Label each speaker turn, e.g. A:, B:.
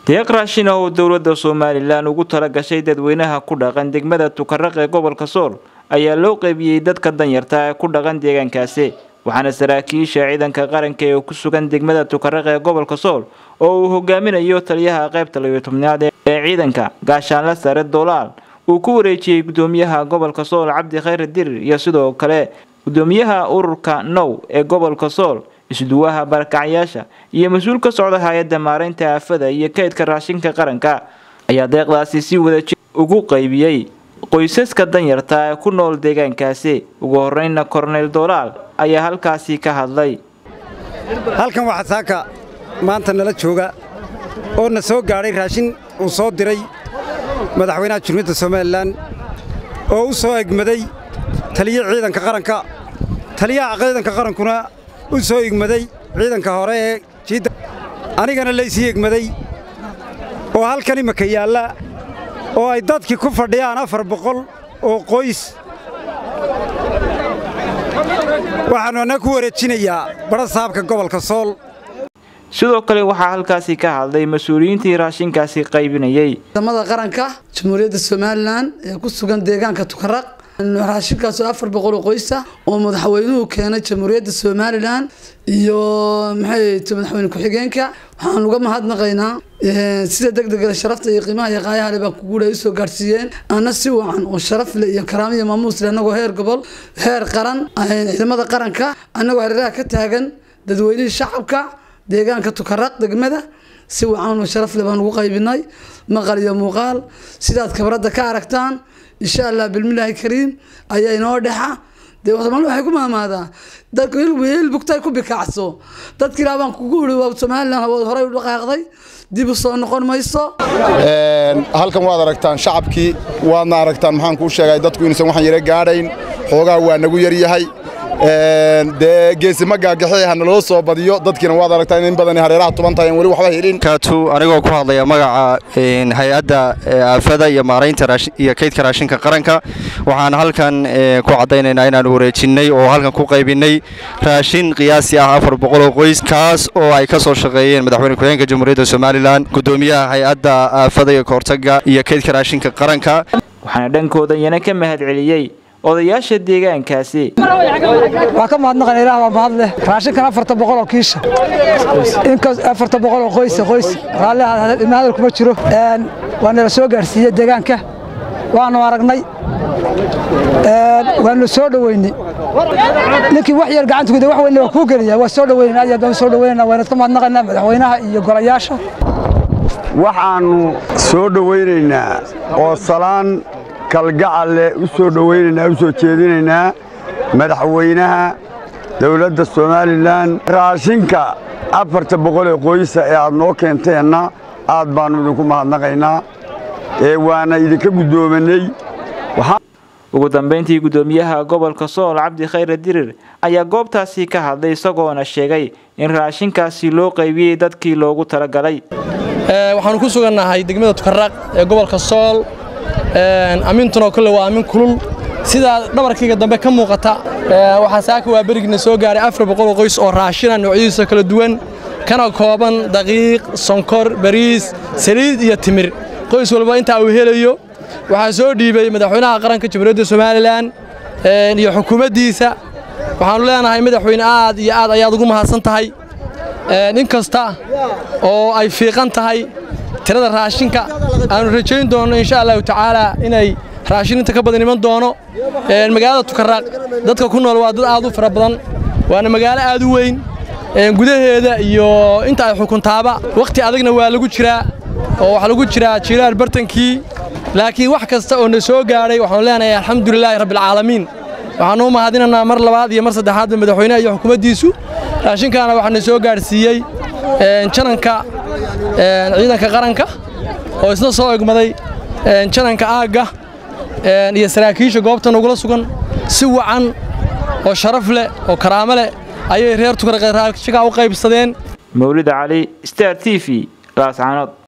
A: deeq raashin ah oo dowladda somalilan ugu tala gashay dadweynaha ku dhaqan degmada tukaraq ee gobolka sool ayaa loo qeybiyey dadka danyarta ee ku dhaqan deegaankaasi waxaana saraakiisha ciidanka qaranka ee ku sugan degmada tukaraq ee gobolka sool oo uu hogaaminayo taliyaha qaybta labiyo tobnaad ee ciidanka gaashaanla sare dolaal uu ku wareejiyey gudoomiyaha gobolka sool cabdi khayre dirir iyo sidoo kale gudoomiyaha ururka now ee gobolka sool isduwaha barakacyaasha iyo mas-uul ka socda hay-adda maareynta aafada iyo kaydka raashinka qaranka ayaa deeqdaasi si wadajir ugu qaybiyey qoysaska danyarta ee ku nool deegaankaasi ugu horeyna korneyl dolaal ayaa halkaasi ka hadlay
B: halkan waxaa saaka maanta nala jooga oo na soo gaadhay raashin uu soo diray madaxweynaha jumhuuriyadda somalilan oo u soo egmaday taliya ciidanka qaranka taliyaha ciidanka qarankuna u soo egmaday ciidanka hore ee jiidda anigana laysii egmaday oo halkan imaka yaalla oo ay dadkii ku fadhiyaan afar boqol oo qoys waxaannu annaga ku wareejinayaa badha saabka gobolka sool
A: sidoo kale waxaa halkaasi ka hadlay mas-uuliyiintii raashinkaasi qaybinayey
C: ciidamada qaranka jamhuuriyadda somalilan ee ku sugan deegaanka tukaraq raashinkaas oo afar boqol oo qoysa oo madaxweynuhu keenay jamhuuriyadda somalilan iyo maxay madaxweyne ku-xigeenka waxaan uga mahadnaqaynaa sida degdega sharafta iyo qiimaha iyo qaayaha le baa kuguula ay usoo gaadhsiiyeen ana si wacan oo sharaf leh iyo karaamo iyo maamuus leh annagoo heer gobol heer qaran ciidamada qaranka annagoo hareeraha ka taagan dadweynihii shacabka deegaanka tukaraq degmada si wacan oo sharaf leh baan ugu qaybinay maqal iyo muuqaal sidaad kabradda ka aragtaan insha allah bilmillaahi kariim ayaa inoo dhexa dee somaali waxay ku maamaadaa dadka heel bugtay ku bikacso dadka ilaa baan kugu iri waa somalilan hawood horey u dhaqaaqday dib u soo noqon mayso
D: halkan waad aragtaan shacabkii waadna aragtaan maxaan kuu sheegay dadku inuusan waxaan yara gaadhayn xoogaa waa nagu yar yahay dee geesima gaagaxi ha naloo soo badiyo dadkiina waad aragtaa in badan hareeraha tuban tahay aan weli waxba helin
E: kaatu anigoo ku hadlaya magaca hay-adda aafada iyo maaraynta iyo kaydka raashinka qaranka waxaan halkan ku caddaynaynaa inaanu wareejinnay oo halkan ku qaybinnay raashin qiyaasi ah afar boqoloo qoys kaas oo ay ka soo shaqeeyeen madaxweyne ku-xigeenka jamhuuriyadda somalilan gudoomiyaha hay-adda aafada iyo kahortaga iyo kaydka raashinka qaranka
A: waxaana dhankooda iyana ka mahad celiyey odayaasha deegaankaasi
F: waa ka mahadnaqan ilaah waa mahad leh raashinkan afarta boqol oo kiisha inkas afarta boqol oo qoysa qoys raalli hadal kuma jiro waa nala soo gaarsiiyey deegaanka waanu aragnay waanu soo dhoweynay ninkii wax yar gacanta guda wax weyn waa kuu gelaya waa soo dhoweynayna aad baan soo dhoweynayna waana ka mahadnaqaynaa madaxweynaha iyo golayaasha
G: waxaannu soo dhowaynaynaa oo salaan kalgacal leh u soo dhowaynaynaa u soo jeedinaynaa madaxweynaha dawladda somalilan raashinka afarta boqol ee qoysa ee aad noo keenteenna aad baannu idinku mahadnaqaynaa ee waana idinka guddoomanay
A: ugu dambayntii guddoomiyaha gobolka sool cabdi khayre dirir ayaa goobtaasi ka hadlay isagoona sheegay in raashinkaasi loo qaybiyey dadkii loogu talagalay
H: waxaannu ku sugannahay degmada tukaraq ee gobolka sool ammiintunoo kale waa ammin kulul sidaa dhabarkayga dambe ka muuqata waxaa saaka waa berigna soo gaaray afar boqol oo qoys oo raashina noocyadiisa kala duwan kana kooban daqiiq sonkor bariis saliid iyo timir qoys walba intaa uu helayo waxaa soo dhiibay madaxweynaha qaranka jamhuuriyadda somalilan iyo xukuumaddiisa waxaannu leenahay madaxweyne aad iyo aad ayaad ugu mahadsan tahay in kasta oo ay fiiqan tahay tirada raashinka aanu rajayn doonno insha allahu tacaalaa inay raashin inta ka badan iman doono magaalada tukaraaq dadka ku nool waa dad aad u fara badan waana magaalo aad u weyn gudaheeda iyo inta ay xukuntaaba wakhti adagna waa lagu jiraa oo waxaa lagu jiraa jilaal bartankii laakiin wax kasta oo na soo gaadhay waxaanu leenahay alxamdulilaahi rabbialcaalamiin waxaanu u mahadinaynaa mar labaad iyo mar saddexaadba madaxweynaha iyo xukuumaddiisu raashinkaana waxaa na soo gaadhsiiyey jananka ciidanka qaranka oo isna soo egmaday jananka aagga iyo saraakiisha goobta nagula sugan si wacan oo sharaf leh oo karaamo leh ayay reer tukaraqe raashinkaa u qaybsadeen
A: mawlid cali star t v laascaanood